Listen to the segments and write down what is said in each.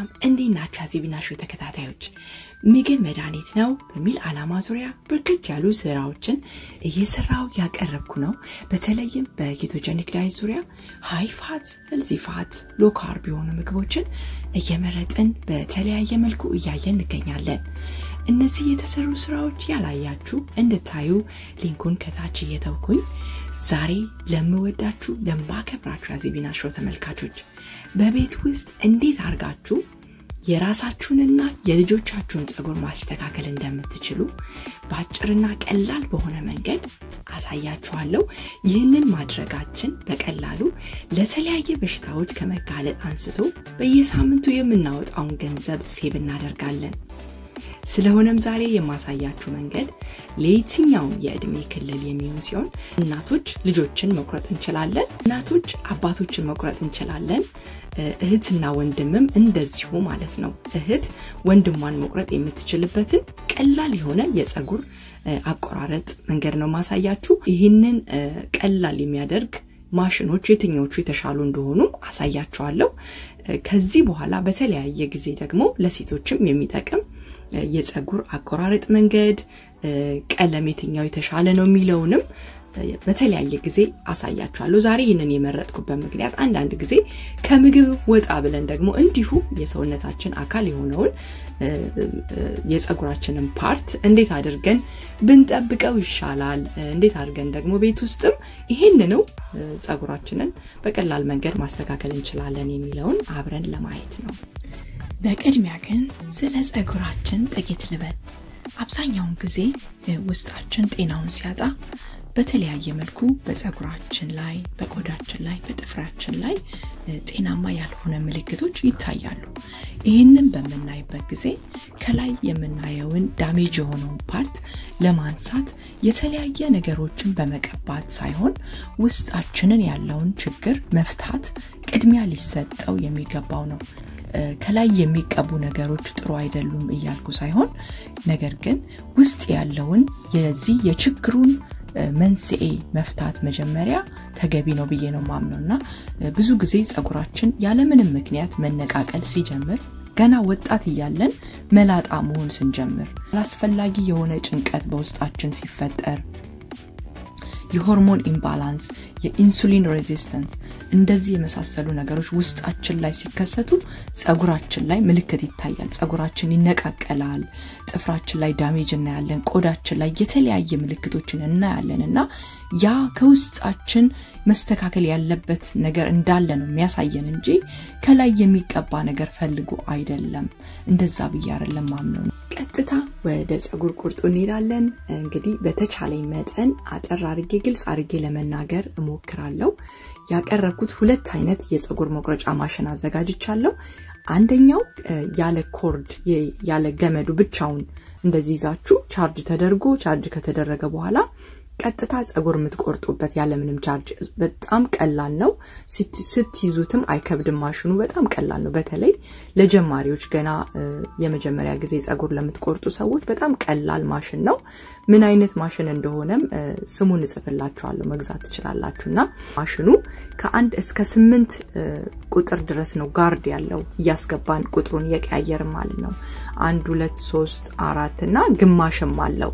እንዴት ናችሁ? አዜቢና ሾው ተከታታዮች ምግብ መድኃኒት ነው በሚል ዓላማ ዙሪያ በርከት ያሉ ስራዎችን እየሰራው ያቀረብኩ ነው። በተለይም በኬቶጀኒክ ዳይት ዙሪያ ሃይ ፋት፣ ሄልዚ ፋት፣ ሎ ካርብ የሆኑ ምግቦችን እየመረጥን በተለያየ መልኩ እያየን እንገኛለን። እነዚህ የተሰሩ ስራዎች ያላያችሁ እንድታዩ ሊንኩን ከታች እየተውኩኝ ዛሬ ለምወዳችሁ ለማከብራችሁ አዜቢና ሾው ተመልካቾች በቤት ውስጥ እንዴት አድርጋችሁ የራሳችሁንና የልጆቻችሁን ጸጉር ማስተካከል እንደምትችሉ በአጭርና ቀላል በሆነ መንገድ አሳያችኋለሁ። ይህንን ማድረጋችን በቀላሉ ለተለያየ በሽታዎች ከመጋለጥ አንስቶ በየሳምንቱ የምናወጣውን ገንዘብ ሴብ እናደርጋለን። ስለሆነም ዛሬ የማሳያችሁ መንገድ ለየትኛውም የእድሜ ክልል የሚሆን ሲሆን እናቶች ልጆችን መቁረጥ እንችላለን፣ እናቶች አባቶችን መቁረጥ እንችላለን፣ እህትና ወንድምም እንደዚሁ ማለት ነው። እህት ወንድሟን መቁረጥ የምትችልበትን ቀላል የሆነ የጸጉር አቆራረጥ መንገድ ነው ማሳያችሁ። ይህንን ቀላል የሚያደርግ ማሽኖች የትኞቹ የተሻሉ እንደሆኑ አሳያችኋለሁ። ከዚህ በኋላ በተለያየ ጊዜ ደግሞ ለሴቶችም የሚጠቅም የጸጉር አቆራረጥ መንገድ፣ ቀለም የትኛው የተሻለ ነው የሚለውንም በተለያየ ጊዜ አሳያችኋለሁ። ዛሬ ይህንን የመረጥኩበት ምክንያት አንዳንድ ጊዜ ከምግብ ወጣ ብለን ደግሞ እንዲሁ የሰውነታችን አካል የሆነውን የጸጉራችንን ፓርት እንዴት አድርገን ብንጠብቀው ይሻላል፣ እንዴት አድርገን ደግሞ ቤት ውስጥም ይሄንኑ ጸጉራችንን በቀላል መንገድ ማስተካከል እንችላለን የሚለውን አብረን ለማየት ነው። በቅድሚያ ግን ስለ ጸጉራችን ጥቂት ልበል። አብዛኛውን ጊዜ ውስጣችን ጤናውን ሲያጣ በተለያየ መልኩ በጸጉራችን ላይ፣ በቆዳችን ላይ፣ በጥፍራችን ላይ ጤናማ ያልሆነ ምልክቶች ይታያሉ። ይህንን በምናይበት ጊዜ ከላይ የምናየውን ዳሜጅ የሆነውን ፓርት ለማንሳት የተለያየ ነገሮችን በመቀባት ሳይሆን ውስጣችንን ያለውን ችግር መፍታት ቅድሚያ ሊሰጠው የሚገባው ነው። ከላይ የሚቀቡ ነገሮች ጥሩ አይደሉም እያልኩ ሳይሆን ነገር ግን ውስጥ ያለውን የዚህ የችግሩን መንስኤ መፍታት መጀመሪያ ተገቢ ነው ብዬ ነው ማምነው እና ብዙ ጊዜ ጸጉራችን ያለምንም ምክንያት መነቃቀል ሲጀምር ገና ወጣት እያለን መላጣ መሆን ስንጀምር አላስፈላጊ የሆነ ጭንቀት በውስጣችን ሲፈጠር የሆርሞን ኢምባላንስ፣ የኢንሱሊን ሬዚስተንስ እንደዚህ የመሳሰሉ ነገሮች ውስጣችን ላይ ሲከሰቱ ጸጉራችን ላይ ምልክት ይታያል። ጸጉራችን ይነቃቀላል፣ ጥፍራችን ላይ ዳሜጅ እናያለን፣ ቆዳችን ላይ የተለያየ ምልክቶችን እናያለን እና ያ ከውስጣችን መስተካከል ያለበት ነገር እንዳለ ነው የሚያሳየን እንጂ ከላይ የሚቀባ ነገር ፈልጎ አይደለም። እንደዛ ብዬ አይደለም ማምነው። ቀጥታ ወደ ጸጉር ቁርጡ እንሄዳለን። እንግዲህ በተቻለኝ መጠን አጠር አርጌ ግልጽ አርጌ ለመናገር እሞክራለሁ። ያቀረብኩት ሁለት አይነት የጸጉር መቁረጫ ማሽን አዘጋጅቻለሁ። አንደኛው ያለ ኮርድ ያለ ገመዱ ብቻውን እንደዚህ ይዛችሁ ቻርጅ ተደርጎ ቻርጅ ከተደረገ በኋላ ቀጥታ ጸጉር የምትቆርጡበት ያለምንም ቻርጅ በጣም ቀላል ነው። ስትይዙትም አይከብድም። ማሽኑ በጣም ቀላል ነው። በተለይ ለጀማሪዎች ገና የመጀመሪያ ጊዜ ጸጉር ለምትቆርጡ ሰዎች በጣም ቀላል ማሽን ነው። ምን አይነት ማሽን እንደሆነም ስሙን እጽፍላችኋለሁ፣ መግዛት ትችላላችሁ። እና ማሽኑ ከአንድ እስከ ስምንት ቁጥር ድረስ ነው ጋርድ ያለው እያስገባን ቁጥሩን እየቀያየርን ማለት ነው። አንድ ሁለት ሶስት አራት እና ግማሽም አለው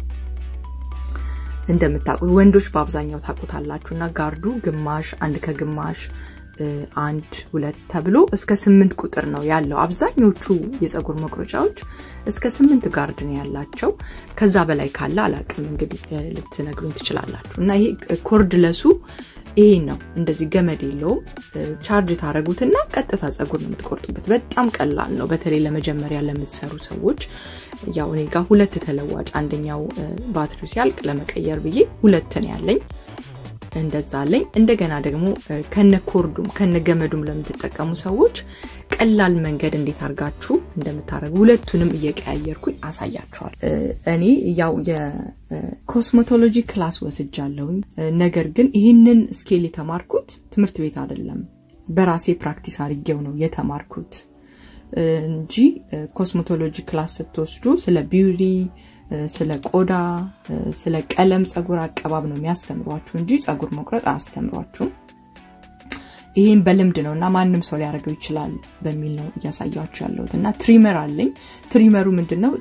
እንደምታውቁት ወንዶች በአብዛኛው ታውቁታላችሁ እና ጋርዱ ግማሽ አንድ ከግማሽ አንድ ሁለት ተብሎ እስከ ስምንት ቁጥር ነው ያለው። አብዛኞቹ የጸጉር መቁረጫዎች እስከ ስምንት ጋርድ ነው ያላቸው። ከዛ በላይ ካለ አላቅም እንግዲህ ልትነግሩኝ ትችላላችሁ። እና ይሄ ኮርድለሱ ይሄ ነው። እንደዚህ ገመድ የለውም። ቻርጅ ታደረጉትና ቀጥታ ጸጉር ነው የምትቆርጡበት። በጣም ቀላል ነው። በተለይ ለመጀመሪያ ለምትሰሩ ሰዎች ያው እኔ ጋር ሁለት ተለዋጭ፣ አንደኛው ባትሪው ሲያልቅ ለመቀየር ብዬ ሁለት ነው ያለኝ። እንደዛ አለኝ። እንደገና ደግሞ ከነ ኮርዱም ከነ ገመዱም ለምትጠቀሙ ሰዎች ቀላል መንገድ እንዴት አድርጋችሁ እንደምታደርጉ ሁለቱንም እየቀያየርኩኝ አሳያችኋል። እኔ ያው የኮስሜቶሎጂ ክላስ ወስጃለሁኝ። ነገር ግን ይህንን ስኬል የተማርኩት ትምህርት ቤት አይደለም፣ በራሴ ፕራክቲስ አድርጌው ነው የተማርኩት እንጂ ኮስሜቶሎጂ ክላስ ስትወስዱ ስለ ቢዩቲ ስለ ቆዳ፣ ስለ ቀለም ጸጉር አቀባብ ነው የሚያስተምሯችሁ እንጂ ጸጉር መቁረጥ አያስተምሯችሁም። ይሄን በልምድ ነው እና ማንም ሰው ሊያደርገው ይችላል በሚል ነው እያሳያችሁ ያለሁት እና ትሪመር አለኝ። ትሪመሩ ምንድን ነው?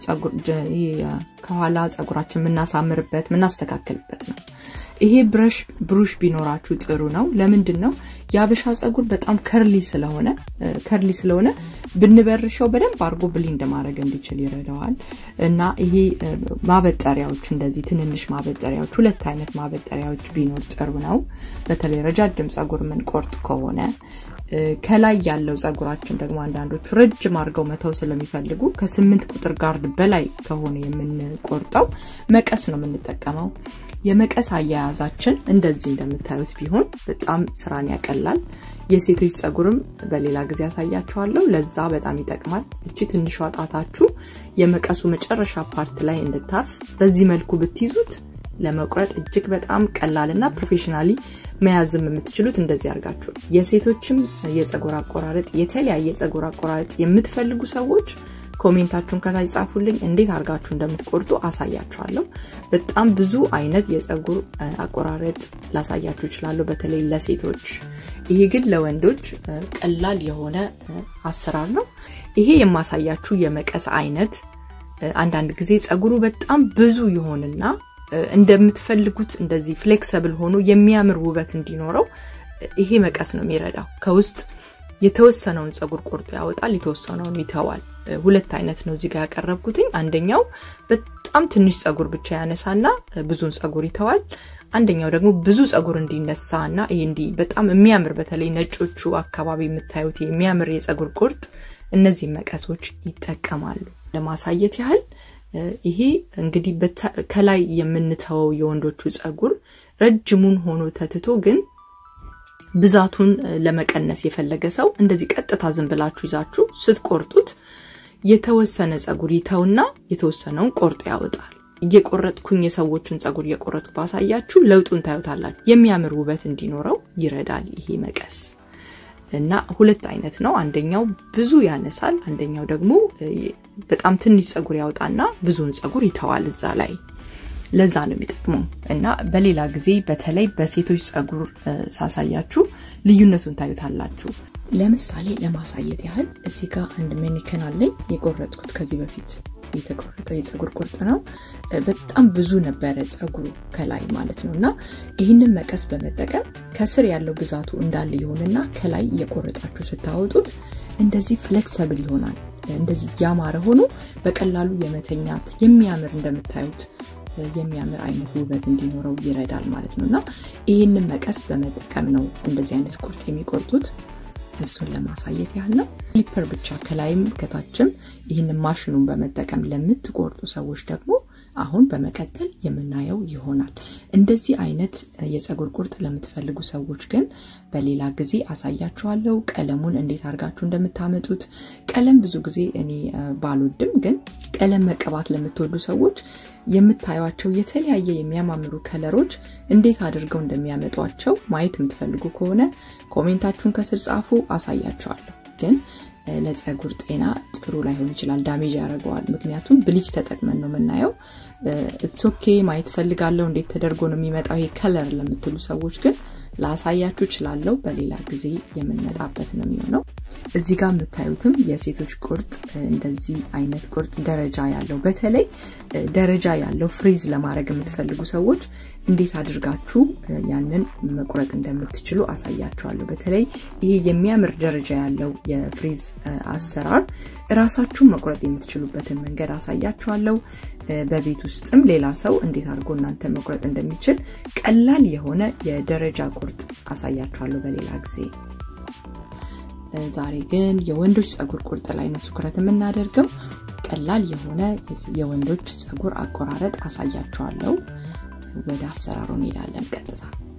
ከኋላ ፀጉራችን የምናሳምርበት የምናስተካክልበት ነው። ይሄ ብረሽ ብሩሽ ቢኖራችሁ ጥሩ ነው። ለምንድን ነው የአበሻ ፀጉር በጣም ከርሊ ስለሆነ ከርሊ ስለሆነ ብንበርሸው በደንብ አድርጎ ብሊንድ ማድረግ እንዲችል ይረዳዋል እና ይሄ ማበጠሪያዎች እንደዚህ ትንንሽ ማበጠሪያዎች ሁለት አይነት ማበጠሪያዎች ቢኖር ጥሩ ነው። በተለይ ረጃጅም ፀጉር የምንቆርጥ ከሆነ ከላይ ያለው ፀጉራችን ደግሞ አንዳንዶቹ ረጅም አድርገው መተው ስለሚፈልጉ ከስምንት ቁጥር ጋርድ በላይ ከሆነ የምንቆርጠው መቀስ ነው የምንጠቀመው። የመቀስ አያያዛችን እንደዚህ እንደምታዩት ቢሆን በጣም ስራን ያቀላል። የሴቶች ፀጉርም በሌላ ጊዜ ያሳያችኋለሁ። ለዛ በጣም ይጠቅማል። እቺ ትንሿ ጣታችሁ የመቀሱ መጨረሻ ፓርት ላይ እንድታርፍ በዚህ መልኩ ብትይዙት ለመቁረጥ እጅግ በጣም ቀላልና ፕሮፌሽናሊ መያዝም የምትችሉት እንደዚህ አድርጋችሁ። የሴቶችም የፀጉር አቆራረጥ የተለያየ ፀጉር አቆራረጥ የምትፈልጉ ሰዎች ኮሜንታችሁን ከታች ጻፉልኝ። እንዴት አድርጋችሁ እንደምትቆርጡ አሳያችኋለሁ። በጣም ብዙ አይነት የፀጉር አቆራረጥ ላሳያችሁ እችላለሁ፣ በተለይ ለሴቶች። ይሄ ግን ለወንዶች ቀላል የሆነ አሰራር ነው። ይሄ የማሳያችሁ የመቀስ አይነት አንዳንድ ጊዜ ፀጉሩ በጣም ብዙ ይሆንና እንደምትፈልጉት እንደዚህ ፍሌክሰብል ሆኖ የሚያምር ውበት እንዲኖረው ይሄ መቀስ ነው የሚረዳው። ከውስጥ የተወሰነውን ፀጉር ቆርጦ ያወጣል፣ የተወሰነውን ይተዋል። ሁለት አይነት ነው እዚጋ ያቀረብኩትኝ። አንደኛው በጣም ትንሽ ፀጉር ብቻ ያነሳና ብዙን ፀጉር ይተዋል። አንደኛው ደግሞ ብዙ ፀጉር እንዲነሳ እና ይሄ እንዲህ በጣም የሚያምር በተለይ ነጮቹ አካባቢ የምታዩት የሚያምር የፀጉር ቁርጥ እነዚህ መቀሶች ይጠቀማሉ። ለማሳየት ያህል ይሄ እንግዲህ ከላይ የምንተወው የወንዶቹ ፀጉር ረጅሙን ሆኖ ተትቶ ግን ብዛቱን ለመቀነስ የፈለገ ሰው እንደዚህ ቀጥታ ዝም ብላችሁ ይዛችሁ ስትቆርጡት የተወሰነ ፀጉር ይተውና የተወሰነውን ቆርጦ ያወጣል። እየቆረጥኩኝ የሰዎችን ፀጉር እየቆረጥኩ ባሳያችሁ ለውጡን ታዩታላችሁ። የሚያምር ውበት እንዲኖረው ይረዳል ይሄ መቀስ እና ሁለት አይነት ነው። አንደኛው ብዙ ያነሳል፣ አንደኛው ደግሞ በጣም ትንሽ ፀጉር ያወጣና ብዙውን ፀጉር ይተዋል እዛ ላይ። ለዛ ነው የሚጠቅመው እና በሌላ ጊዜ በተለይ በሴቶች ፀጉር ሳሳያችሁ ልዩነቱን ታዩታላችሁ። ለምሳሌ ለማሳየት ያህል እዚህ ጋር አንድ ሜኒከን አለኝ የቆረጥኩት ከዚህ በፊት የተቆረጠ የፀጉር ቁርጥ ነው። በጣም ብዙ ነበረ ፀጉሩ ከላይ ማለት ነው እና ይህንን መቀስ በመጠቀም ከስር ያለው ብዛቱ እንዳለ ይሆንና ከላይ እየቆረጣችሁ ስታወጡት እንደዚህ ፍሌክሰብል ይሆናል። እንደዚህ ያማረ ሆኖ በቀላሉ የመተኛት የሚያምር እንደምታዩት የሚያምር አይነት ውበት እንዲኖረው ይረዳል ማለት ነው እና ይህንን መቀስ በመጠቀም ነው እንደዚህ አይነት ቁርጥ የሚቆርጡት። እሱን ለማሳየት ያህል ነው። ክሊፐር ብቻ ከላይም ከታችም ይህንን ማሽኑን በመጠቀም ለምትቆርጡ ሰዎች ደግሞ አሁን በመቀጠል የምናየው ይሆናል። እንደዚህ አይነት የፀጉር ቁርጥ ለምትፈልጉ ሰዎች ግን በሌላ ጊዜ አሳያችኋለሁ፣ ቀለሙን እንዴት አድርጋችሁ እንደምታመጡት። ቀለም ብዙ ጊዜ እኔ ባልወድም፣ ግን ቀለም መቀባት ለምትወዱ ሰዎች የምታዩቸው የተለያየ የሚያማምሩ ከለሮች እንዴት አድርገው እንደሚያመጧቸው ማየት የምትፈልጉ ከሆነ ኮሜንታችሁን ከስር ጻፉ፣ አሳያችኋለሁ። ግን ለፀጉር ጤና ጥሩ ላይሆን ይችላል፣ ዳሜጅ ያደርገዋል። ምክንያቱም ብሊች ተጠቅመን ነው የምናየው። ኢትሶኬ ማየት ፈልጋለሁ እንዴት ተደርጎ ነው የሚመጣው ይሄ ከለር ለምትሉ ሰዎች ግን ላሳያችሁ እችላለሁ። በሌላ ጊዜ የምንመጣበት ነው የሚሆነው። እዚህ ጋር የምታዩትም የሴቶች ቁርጥ እንደዚህ አይነት ቁርጥ ደረጃ ያለው በተለይ ደረጃ ያለው ፍሪዝ ለማድረግ የምትፈልጉ ሰዎች እንዴት አድርጋችሁ ያንን መቁረጥ እንደምትችሉ አሳያችኋለሁ። በተለይ ይሄ የሚያምር ደረጃ ያለው የፍሪዝ አሰራር እራሳችሁን መቁረጥ የምትችሉበትን መንገድ አሳያችኋለሁ። በቤት ውስጥም ሌላ ሰው እንዴት አድርጎ እናንተ መቁረጥ እንደሚችል ቀላል የሆነ የደረጃ ቁርጥ አሳያችኋለሁ በሌላ ጊዜ። ዛሬ ግን የወንዶች ፀጉር ቁርጥ ላይ ነው ትኩረት የምናደርገው። ቀላል የሆነ የወንዶች ፀጉር አቆራረጥ አሳያችኋለሁ። ወደ አሰራሩ እንሄዳለን ቀጥታ።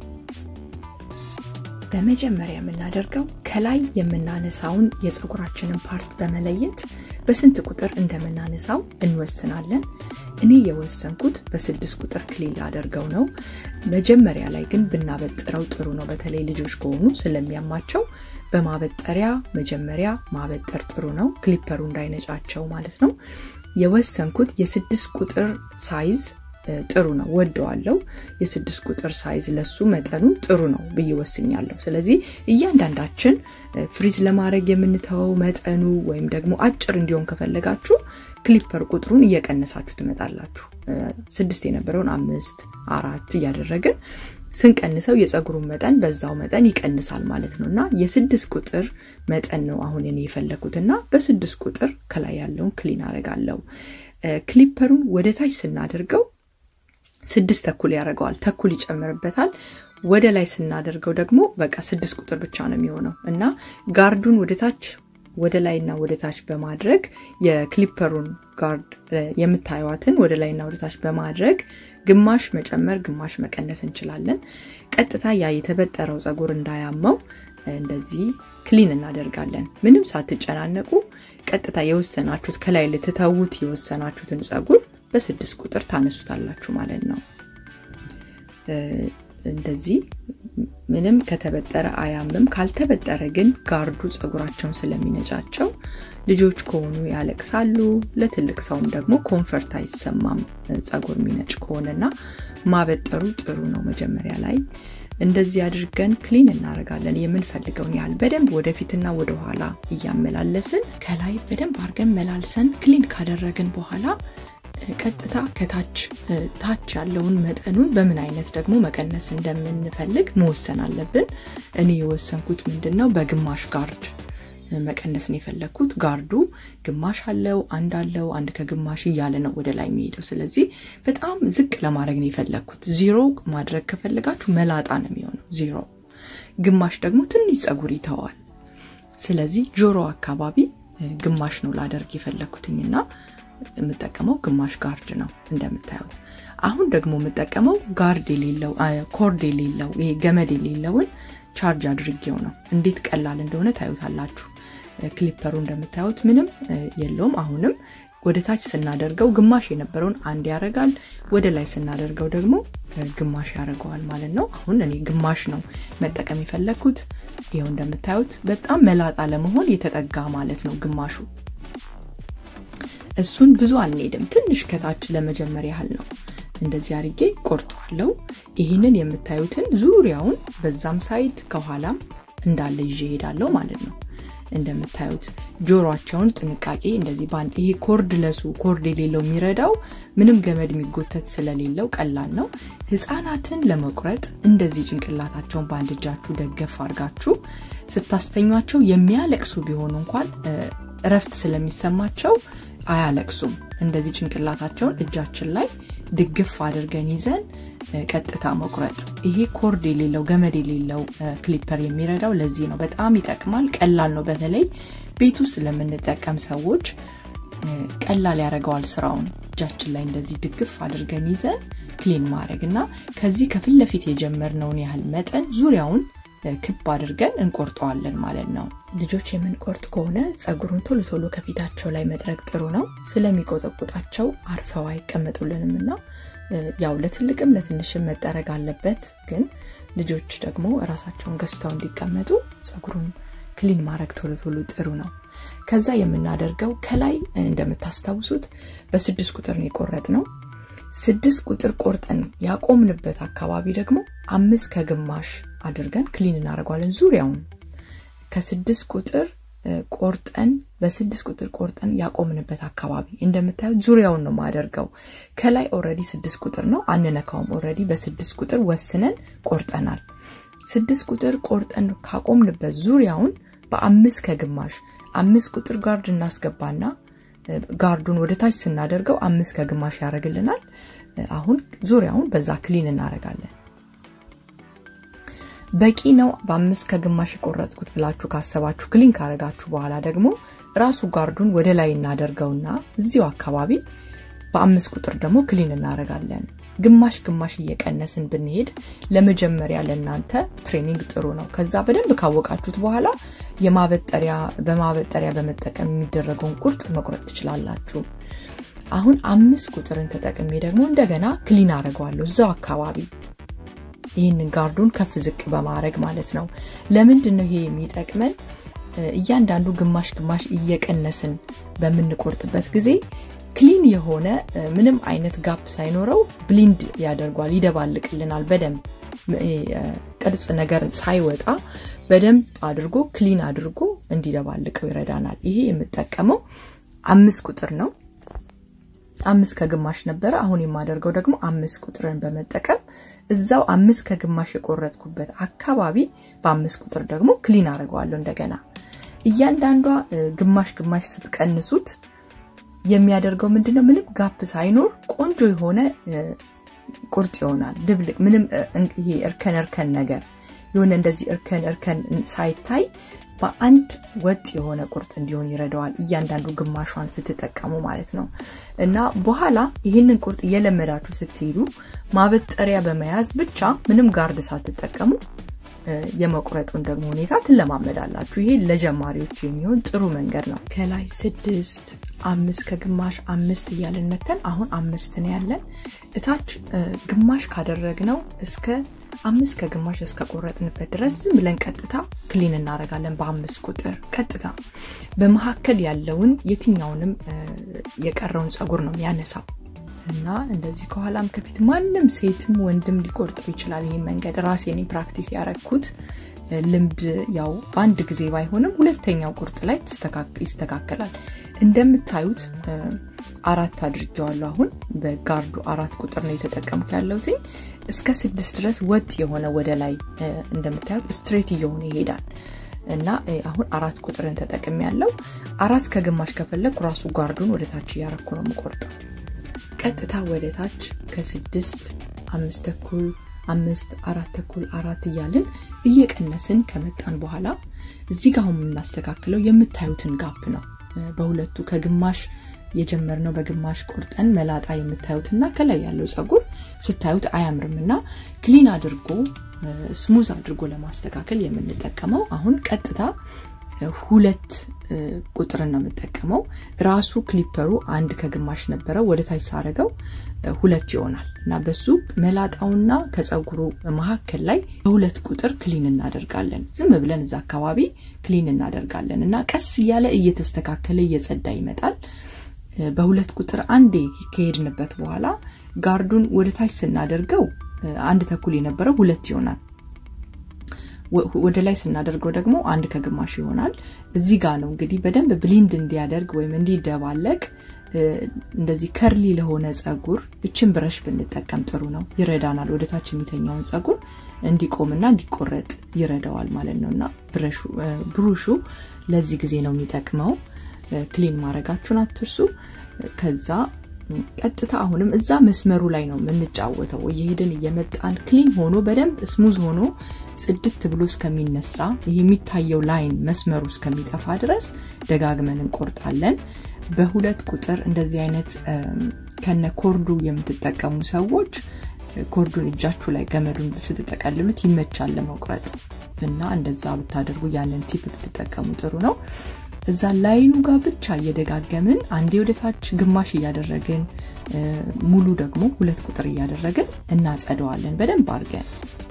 በመጀመሪያ የምናደርገው ከላይ የምናነሳውን የፀጉራችንን ፓርት በመለየት በስንት ቁጥር እንደምናነሳው እንወስናለን። እኔ የወሰንኩት በስድስት ቁጥር ክሊል አደርገው ነው። መጀመሪያ ላይ ግን ብናበጥረው ጥሩ ነው። በተለይ ልጆች ከሆኑ ስለሚያማቸው በማበጠሪያ መጀመሪያ ማበጠር ጥሩ ነው። ክሊፐሩ እንዳይነጫቸው ማለት ነው። የወሰንኩት የስድስት ቁጥር ሳይዝ ጥሩ ነው፣ ወደዋለው። የስድስት ቁጥር ሳይዝ ለሱ መጠኑ ጥሩ ነው ብዬ ወስኛለሁ። ስለዚህ እያንዳንዳችን ፍሪዝ ለማድረግ የምንተወው መጠኑ ወይም ደግሞ አጭር እንዲሆን ከፈለጋችሁ ክሊፐር ቁጥሩን እየቀነሳችሁ ትመጣላችሁ። ስድስት የነበረውን አምስት አራት እያደረግን ስንቀንሰው የፀጉሩን መጠን በዛው መጠን ይቀንሳል ማለት ነው እና የስድስት ቁጥር መጠን ነው አሁን እኔ የፈለኩት እና በስድስት ቁጥር ከላይ ያለውን ክሊን አደርጋለሁ። ክሊፐሩን ወደ ታች ስናደርገው ስድስት ተኩል ያደርገዋል፣ ተኩል ይጨምርበታል። ወደ ላይ ስናደርገው ደግሞ በቃ ስድስት ቁጥር ብቻ ነው የሚሆነው እና ጋርዱን ወደ ታች ወደ ላይና ወደ ታች በማድረግ የክሊፐሩን ጋርድ የምታዩዋትን ወደ ላይና ወደ ታች በማድረግ ግማሽ መጨመር ግማሽ መቀነስ እንችላለን። ቀጥታ ያ የተበጠረው ፀጉር እንዳያመው እንደዚህ ክሊን እናደርጋለን። ምንም ሳትጨናነቁ ቀጥታ የወሰናችሁት ከላይ ልትተዉት የወሰናችሁትን ፀጉር በስድስት ቁጥር ታነሱታላችሁ ማለት ነው። እንደዚህ ምንም ከተበጠረ አያምም። ካልተበጠረ ግን ጋርዱ ፀጉራቸውን ስለሚነጫቸው ልጆች ከሆኑ ያለቅሳሉ። ለትልቅ ሰውም ደግሞ ኮንፈርት አይሰማም ፀጉር የሚነጭ ከሆነና ማበጠሩ ጥሩ ነው። መጀመሪያ ላይ እንደዚህ አድርገን ክሊን እናደርጋለን። የምንፈልገውን ያህል በደንብ ወደፊትና ወደኋላ እያመላለስን ከላይ በደንብ አድርገን መላልሰን ክሊን ካደረግን በኋላ ቀጥታ ከታች ታች ያለውን መጠኑን በምን አይነት ደግሞ መቀነስ እንደምንፈልግ መወሰን አለብን። እኔ የወሰንኩት ምንድን ነው በግማሽ ጋርድ መቀነስ ነው የፈለግኩት። ጋርዱ ግማሽ አለው፣ አንድ አለው፣ አንድ ከግማሽ እያለ ነው ወደ ላይ የሚሄደው። ስለዚህ በጣም ዝቅ ለማድረግ ነው የፈለግኩት። ዚሮ ማድረግ ከፈለጋችሁ መላጣ ነው የሚሆነው ዚሮ። ግማሽ ደግሞ ትንሽ ፀጉር ይተዋል። ስለዚህ ጆሮ አካባቢ ግማሽ ነው ላደርግ የፈለግኩትኝና የምጠቀመው ግማሽ ጋርድ ነው እንደምታዩት። አሁን ደግሞ የምጠቀመው ጋርድ የሌለው ኮርድ የሌለው ይሄ ገመድ የሌለውን ቻርጅ አድርጌው ነው። እንዴት ቀላል እንደሆነ ታዩታላችሁ። ክሊፐሩ እንደምታዩት ምንም የለውም። አሁንም ወደ ታች ስናደርገው ግማሽ የነበረውን አንድ ያደርጋል። ወደ ላይ ስናደርገው ደግሞ ግማሽ ያደርገዋል ማለት ነው። አሁን እኔ ግማሽ ነው መጠቀም የፈለግኩት። ይኸው እንደምታዩት በጣም መላጣ ለመሆን የተጠጋ ማለት ነው ግማሹ እሱን ብዙ አንሄድም። ትንሽ ከታች ለመጀመር ያህል ነው። እንደዚህ አርጌ ቆርጠዋለው። ይህንን የምታዩትን ዙሪያውን በዛም ሳይድ ከኋላም እንዳለ ይዤ ሄዳለሁ ማለት ነው። እንደምታዩት ጆሮቸውን ጥንቃቄ እንደዚህ በአንድ ይሄ ኮርድ ለሱ ኮርድ የሌለው የሚረዳው ምንም ገመድ የሚጎተት ስለሌለው ቀላል ነው። ህፃናትን ለመቁረጥ እንደዚህ ጭንቅላታቸውን በአንድ እጃችሁ ደገፍ አድርጋችሁ ስታስተኟቸው የሚያለቅሱ ቢሆኑ እንኳን እረፍት ስለሚሰማቸው አያለቅሱም። እንደዚህ ጭንቅላታቸውን እጃችን ላይ ድግፍ አድርገን ይዘን ቀጥታ መቁረጥ። ይሄ ኮርድ የሌለው ገመድ የሌለው ክሊፐር የሚረዳው ለዚህ ነው። በጣም ይጠቅማል። ቀላል ነው። በተለይ ቤት ውስጥ ለምንጠቀም ሰዎች ቀላል ያደርገዋል ስራውን። እጃችን ላይ እንደዚህ ድግፍ አድርገን ይዘን ክሊን ማድረግ እና ከዚህ ከፊት ለፊት የጀመርነውን ያህል መጠን ዙሪያውን ክብ አድርገን እንቆርጠዋለን ማለት ነው። ልጆች የምንቆርጥ ከሆነ ፀጉሩን ቶሎ ቶሎ ከፊታቸው ላይ መጥረግ ጥሩ ነው። ስለሚቆጠቁጣቸው አርፈው አይቀመጡልንም እና ያው ለትልቅም ለትንሽም መጠረግ አለበት። ግን ልጆች ደግሞ ራሳቸውን ገዝተው እንዲቀመጡ ፀጉሩን ክሊን ማድረግ ቶሎ ቶሎ ጥሩ ነው። ከዛ የምናደርገው ከላይ እንደምታስታውሱት በስድስት ቁጥር ነው የቆረጥ ነው። ስድስት ቁጥር ቆርጠን ያቆምንበት አካባቢ ደግሞ አምስት ከግማሽ አድርገን ክሊን እናደርገዋለን ዙሪያውን ከስድስት ቁጥር ቆርጠን በስድስት ቁጥር ቆርጠን ያቆምንበት አካባቢ እንደምታዩት ዙሪያውን ነው ማደርገው። ከላይ ኦረዲ ስድስት ቁጥር ነው አንነካውም። ኦረዲ በስድስት ቁጥር ወስነን ቆርጠናል። ስድስት ቁጥር ቆርጠን ካቆምንበት ዙሪያውን በአምስት ከግማሽ አምስት ቁጥር ጋርድ እናስገባና ጋርዱን ወደ ታች ስናደርገው አምስት ከግማሽ ያደርግልናል። አሁን ዙሪያውን በዛ ክሊን እናደርጋለን። በቂ ነው በአምስት ከግማሽ የቆረጥኩት ብላችሁ ካሰባችሁ ክሊን ካረጋችሁ በኋላ ደግሞ ራሱ ጋርዱን ወደ ላይ እናደርገውና እዚሁ አካባቢ በአምስት ቁጥር ደግሞ ክሊን እናደርጋለን። ግማሽ ግማሽ እየቀነስን ብንሄድ ለመጀመሪያ ለእናንተ ትሬኒንግ ጥሩ ነው። ከዛ በደንብ ካወቃችሁት በኋላ የማበጠሪያ በማበጠሪያ በመጠቀም የሚደረገውን ቁርጥ መቁረጥ ትችላላችሁ። አሁን አምስት ቁጥርን ተጠቅሜ ደግሞ እንደገና ክሊን አደርገዋለሁ እዛው አካባቢ ይህንን ጋርዱን ከፍ ዝቅ በማድረግ ማለት ነው። ለምንድን ነው ይሄ የሚጠቅመን? እያንዳንዱ ግማሽ ግማሽ እየቀነስን በምንቆርጥበት ጊዜ ክሊን የሆነ ምንም አይነት ጋፕ ሳይኖረው ብሊንድ ያደርጓል፣ ይደባልቅልናል። በደንብ ቅርጽ ነገር ሳይወጣ በደንብ አድርጎ ክሊን አድርጎ እንዲደባልቀው ይረዳናል። ይሄ የምጠቀመው አምስት ቁጥር ነው። አምስት ከግማሽ ነበረ። አሁን የማደርገው ደግሞ አምስት ቁጥርን በመጠቀም እዛው አምስት ከግማሽ የቆረጥኩበት አካባቢ በአምስት ቁጥር ደግሞ ክሊን አድርገዋለሁ። እንደገና እያንዳንዷ ግማሽ ግማሽ ስትቀንሱት የሚያደርገው ምንድነው? ምንም ጋፕ ሳይኖር ቆንጆ የሆነ ቁርጥ ይሆናል። ድብልቅ ምንም ይሄ እርከን እርከን ነገር የሆነ እንደዚህ እርከን እርከን ሳይታይ በአንድ ወጥ የሆነ ቁርጥ እንዲሆን ይረዳዋል። እያንዳንዱ ግማሿን ስትጠቀሙ ማለት ነው። እና በኋላ ይህንን ቁርጥ እየለመዳችሁ ስትሄዱ ማበጠሪያ በመያዝ ብቻ ምንም ጋርድ ሳትጠቀሙ የመቁረጡን ደግሞ ሁኔታ ትለማመዳላችሁ። ይሄ ለጀማሪዎች የሚሆን ጥሩ መንገድ ነው። ከላይ ስድስት አምስት ከግማሽ አምስት እያለን መተን አሁን አምስት ነው ያለን። እታች ግማሽ ካደረግነው እስከ አምስት ከግማሽ እስከ ቆረጥንበት ድረስ ዝም ብለን ቀጥታ ክሊን እናደርጋለን። በአምስት ቁጥር ቀጥታ በመካከል ያለውን የትኛውንም የቀረውን ፀጉር ነው የሚያነሳው እና እንደዚህ ከኋላም ከፊት ማንም ሴትም ወንድም ሊቆርጠው ይችላል። ይህ መንገድ ራሴን ፕራክቲስ ያረግኩት ልምድ ያው በአንድ ጊዜ ባይሆንም ሁለተኛው ቁርጥ ላይ ይስተካከላል። እንደምታዩት አራት አድርጌዋለሁ። አሁን በጋርዱ አራት ቁጥር ነው የተጠቀምኩ ያለሁት። እስከ ስድስት ድረስ ወጥ የሆነ ወደ ላይ እንደምታዩት ስትሬት እየሆነ ይሄዳል እና አሁን አራት ቁጥርን ተጠቅም ያለው አራት ከግማሽ ከፈለግ ራሱ ጋርዱን ወደ ታች እያረኩ ነው የምቆርጠው። ቀጥታ ወደ ታች ከስድስት አምስት ተኩል አምስት አራት ተኩል አራት እያልን እየቀነስን ከመጣን በኋላ እዚህ ጋር አሁን የምናስተካክለው የምታዩትን ጋፕ ነው። በሁለቱ ከግማሽ የጀመርነው በግማሽ ቆርጠን መላጣ የምታዩትና ከላይ ያለው ፀጉር ስታዩት አያምርም እና ክሊን አድርጎ ስሙዝ አድርጎ ለማስተካከል የምንጠቀመው አሁን ቀጥታ ሁለት ቁጥርን ነው የምጠቀመው። ራሱ ክሊፐሩ አንድ ከግማሽ ነበረው ወደ ታች ሳረገው ሁለት ይሆናል እና በሱ መላጣውና ከፀጉሩ መካከል ላይ በሁለት ቁጥር ክሊን እናደርጋለን። ዝም ብለን እዛ አካባቢ ክሊን እናደርጋለን እና ቀስ እያለ እየተስተካከለ እየጸዳ ይመጣል። በሁለት ቁጥር አንዴ ከሄድንበት በኋላ ጋርዱን ወደ ታች ስናደርገው አንድ ተኩል የነበረው ሁለት ይሆናል። ወደ ላይ ስናደርገው ደግሞ አንድ ከግማሽ ይሆናል። እዚህ ጋር ነው እንግዲህ በደንብ ብሊንድ እንዲያደርግ ወይም እንዲደባለቅ እንደዚህ ከርሊ ለሆነ ፀጉር እችን ብረሽ ብንጠቀም ጥሩ ነው፣ ይረዳናል። ወደ ታች የሚተኛውን ፀጉር እንዲቆምና እንዲቆረጥ ይረዳዋል ማለት ነው እና ብሩሹ ለዚህ ጊዜ ነው የሚጠቅመው። ክሊን ማድረጋችሁን አትርሱ። ከዛ ቀጥታ አሁንም እዛ መስመሩ ላይ ነው የምንጫወተው። እየሄድን እየመጣን ክሊን ሆኖ በደንብ ስሙዝ ሆኖ ጽድት ብሎ እስከሚነሳ ይህ የሚታየው ላይን መስመሩ እስከሚጠፋ ድረስ ደጋግመን እንቆርጣለን። በሁለት ቁጥር እንደዚህ አይነት ከነ ኮርዱ የምትጠቀሙ ሰዎች ኮርዱን እጃችሁ ላይ ገመዱን ስትጠቀልሉት ይመቻል ለመቁረጥ እና እንደዛ ብታደርጉ ያንን ቲፕ ብትጠቀሙ ጥሩ ነው። እዛ ላይኑ ጋር ብቻ እየደጋገምን አንዴ ወደ ታች ግማሽ እያደረግን ሙሉ ደግሞ ሁለት ቁጥር እያደረግን እናጸደዋለን በደንብ አድርገን።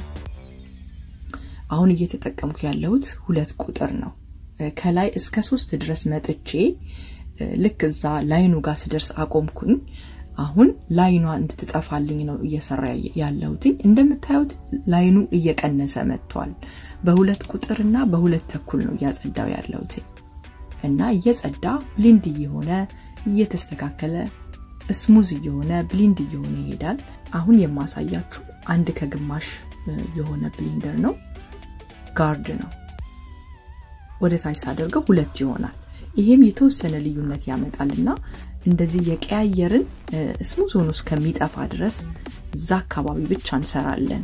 አሁን እየተጠቀምኩ ያለሁት ሁለት ቁጥር ነው። ከላይ እስከ ሶስት ድረስ መጥቼ ልክ እዛ ላይኑ ጋር ስደርስ አቆምኩኝ። አሁን ላይኗ እንድትጠፋልኝ ነው እየሰራ ያለሁትኝ። እንደምታዩት ላይኑ እየቀነሰ መጥቷል። በሁለት ቁጥርና በሁለት ተኩል ነው እያጸዳው ያለሁትኝ እና እየጸዳ ብሊንድ እየሆነ እየተስተካከለ ስሙዝ እየሆነ ብሊንድ እየሆነ ይሄዳል። አሁን የማሳያችሁ አንድ ከግማሽ የሆነ ብሊንደር ነው፣ ጋርድ ነው። ወደ ታች ሳደርገው ሁለት ይሆናል። ይሄም የተወሰነ ልዩነት ያመጣልና እንደዚህ የቀያየርን ስሙዝ ሆኖ እስከሚጠፋ ድረስ እዛ አካባቢ ብቻ እንሰራለን።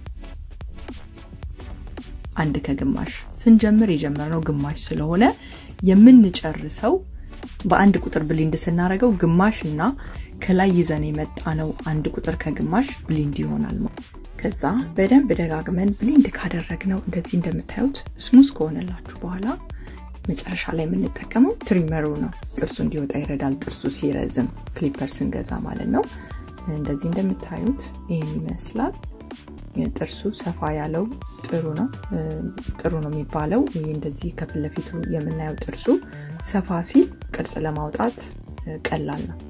አንድ ከግማሽ ስንጀምር የጀመርነው ግማሽ ስለሆነ የምንጨርሰው በአንድ ቁጥር ብሊንድ ስናደርገው ግማሽ እና ከላይ ይዘን የመጣ ነው አንድ ቁጥር ከግማሽ ብሊንድ ይሆናል። ከዛ በደንብ ደጋግመን ብሊንድ ካደረግነው እንደዚህ እንደምታዩት ስሙዝ ከሆነላችሁ በኋላ መጨረሻ ላይ የምንጠቀመው ትሪመሩ ነው። ጥርሱ እንዲወጣ ይረዳል። ጥርሱ ሲረዝም ክሊፐር ስንገዛ ማለት ነው። እንደዚህ እንደምታዩት ይህን ይመስላል። ጥርሱ ሰፋ ያለው ጥሩ ነው ጥሩ ነው የሚባለው። ይህ እንደዚህ ከፊት ለፊቱ የምናየው ጥርሱ ሰፋ ሲል ቅርጽ ለማውጣት ቀላል ነው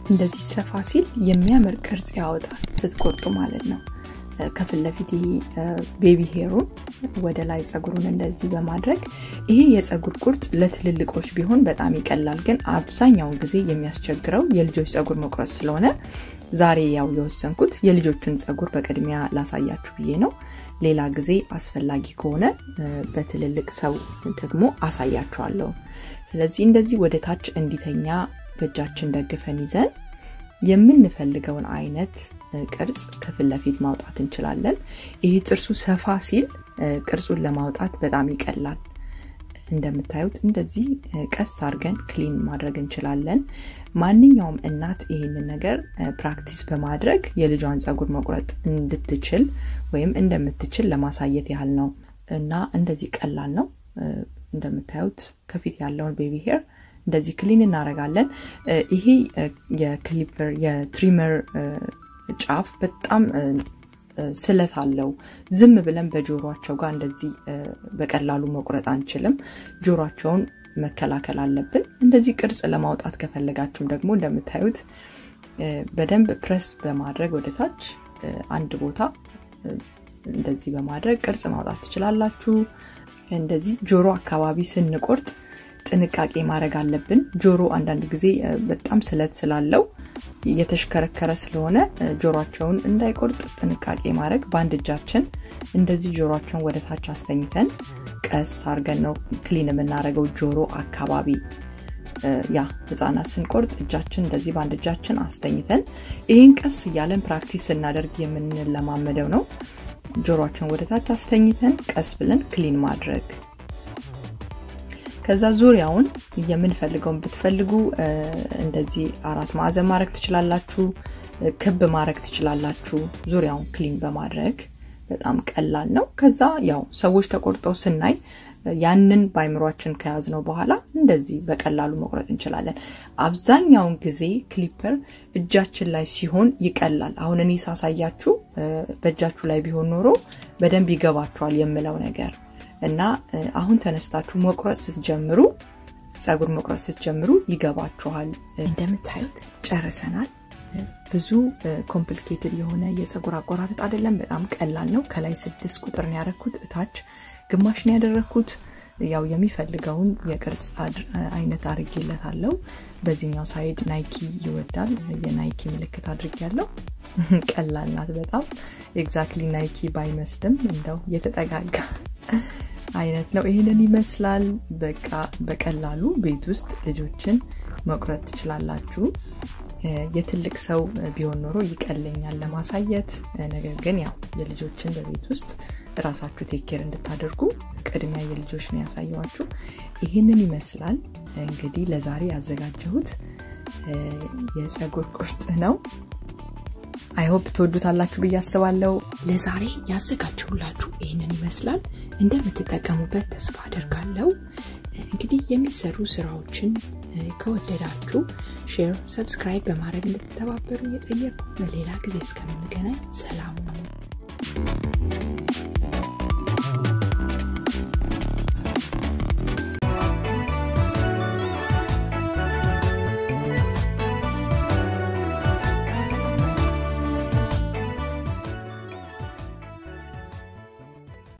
እንደዚህ ሰፋ ሲል የሚያምር ቅርጽ ያወጣል ስትቆርጡ ማለት ነው። ከፊት ለፊት ይሄ ቤቢ ሄሩን ወደ ላይ ጸጉሩን እንደዚህ በማድረግ ይሄ የጸጉር ቁርጥ ለትልልቆች ቢሆን በጣም ይቀላል። ግን አብዛኛውን ጊዜ የሚያስቸግረው የልጆች ጸጉር መቁረጥ ስለሆነ ዛሬ ያው የወሰንኩት የልጆቹን ጸጉር በቅድሚያ ላሳያችሁ ብዬ ነው። ሌላ ጊዜ አስፈላጊ ከሆነ በትልልቅ ሰው ደግሞ አሳያችኋለሁ። ስለዚህ እንደዚህ ወደ ታች እንዲተኛ በእጃችን ደግፈን ይዘን የምንፈልገውን አይነት ቅርጽ ከፊት ለፊት ማውጣት እንችላለን። ይህ ጥርሱ ሰፋ ሲል ቅርጹን ለማውጣት በጣም ይቀላል። እንደምታዩት እንደዚህ ቀስ አድርገን ክሊን ማድረግ እንችላለን። ማንኛውም እናት ይህንን ነገር ፕራክቲስ በማድረግ የልጇን ጸጉር መቁረጥ እንድትችል ወይም እንደምትችል ለማሳየት ያህል ነው እና እንደዚህ ቀላል ነው። እንደምታዩት ከፊት ያለውን ቤቢ ሄር እንደዚህ ክሊን እናደርጋለን። ይሄ የክሊፐር የትሪመር ጫፍ በጣም ስለት አለው። ዝም ብለን በጆሮቸው ጋር እንደዚህ በቀላሉ መቁረጥ አንችልም። ጆሮቸውን መከላከል አለብን። እንደዚህ ቅርጽ ለማውጣት ከፈለጋችሁም ደግሞ እንደምታዩት በደንብ ፕረስ በማድረግ ወደታች አንድ ቦታ እንደዚህ በማድረግ ቅርጽ ማውጣት ትችላላችሁ። እንደዚህ ጆሮ አካባቢ ስንቆርጥ ጥንቃቄ ማድረግ አለብን። ጆሮ አንዳንድ ጊዜ በጣም ስለት ስላለው እየተሽከረከረ ስለሆነ ጆሮቸውን እንዳይቆርጥ ጥንቃቄ ማድረግ በአንድ እጃችን እንደዚህ ጆሮቸውን ወደ ታች አስተኝተን ቀስ አድርገን ነው ክሊን የምናደርገው ጆሮ አካባቢ ያ ህጻናት ስንቆርጥ እጃችን እንደዚህ በአንድ እጃችን አስተኝተን ይህን ቀስ እያለን ፕራክቲስ ስናደርግ የምንለማመደው ነው። ጆሮችን ወደ ታች አስተኝተን ቀስ ብለን ክሊን ማድረግ ከዛ ዙሪያውን የምንፈልገውን ብትፈልጉ እንደዚህ አራት ማዕዘን ማድረግ ትችላላችሁ፣ ክብ ማድረግ ትችላላችሁ። ዙሪያውን ክሊን በማድረግ በጣም ቀላል ነው። ከዛ ያው ሰዎች ተቆርጠው ስናይ ያንን በአይምሯችን ከያዝነው በኋላ እንደዚህ በቀላሉ መቁረጥ እንችላለን። አብዛኛውን ጊዜ ክሊፐር እጃችን ላይ ሲሆን ይቀላል። አሁን እኔ ሳሳያችሁ በእጃችሁ ላይ ቢሆን ኖሮ በደንብ ይገባችኋል የምለው ነገር እና አሁን ተነስታችሁ መቁረጥ ስትጀምሩ ጸጉር መቁረጥ ስትጀምሩ ይገባችኋል። እንደምታዩት ጨርሰናል። ብዙ ኮምፕሊኬትድ የሆነ የጸጉር አቆራረጥ አይደለም። በጣም ቀላል ነው። ከላይ ስድስት ቁጥር ነው ያደረኩት፣ እታች ግማሽ ነው ያደረኩት። ያው የሚፈልገውን የቅርጽ አይነት አድርጌለታለሁ። በዚህኛው ሳይድ ናይኪ ይወዳል። የናይኪ ምልክት አድርጌያለሁ። ቀላል ናት በጣም ኤግዛክትሊ ናይኪ ባይመስልም እንደው የተጠጋጋ አይነት ነው። ይህንን ይመስላል። በቃ በቀላሉ ቤት ውስጥ ልጆችን መቁረጥ ትችላላችሁ። የትልቅ ሰው ቢሆን ኖሮ ይቀለኛል ለማሳየት። ነገር ግን ያው የልጆችን በቤት ውስጥ ራሳችሁ ቴኬር እንድታደርጉ ቅድሚያ የልጆች ነው ያሳየዋችሁ። ይህንን ይመስላል እንግዲህ ለዛሬ ያዘጋጀሁት የጸጉር ቁርጥ ነው። አይሆፕ ትወዱታላችሁ ብዬ አስባለሁ። ለዛሬ ያዘጋጀሁላችሁ ይህንን ይመስላል። እንደምትጠቀሙበት ተስፋ አደርጋለሁ። እንግዲህ የሚሰሩ ስራዎችን ከወደዳችሁ ሼር፣ ሰብስክራይብ በማድረግ እንድትተባበሩ እየጠየቁ ሌላ ጊዜ እስከምንገናኝ ሰላም ነው።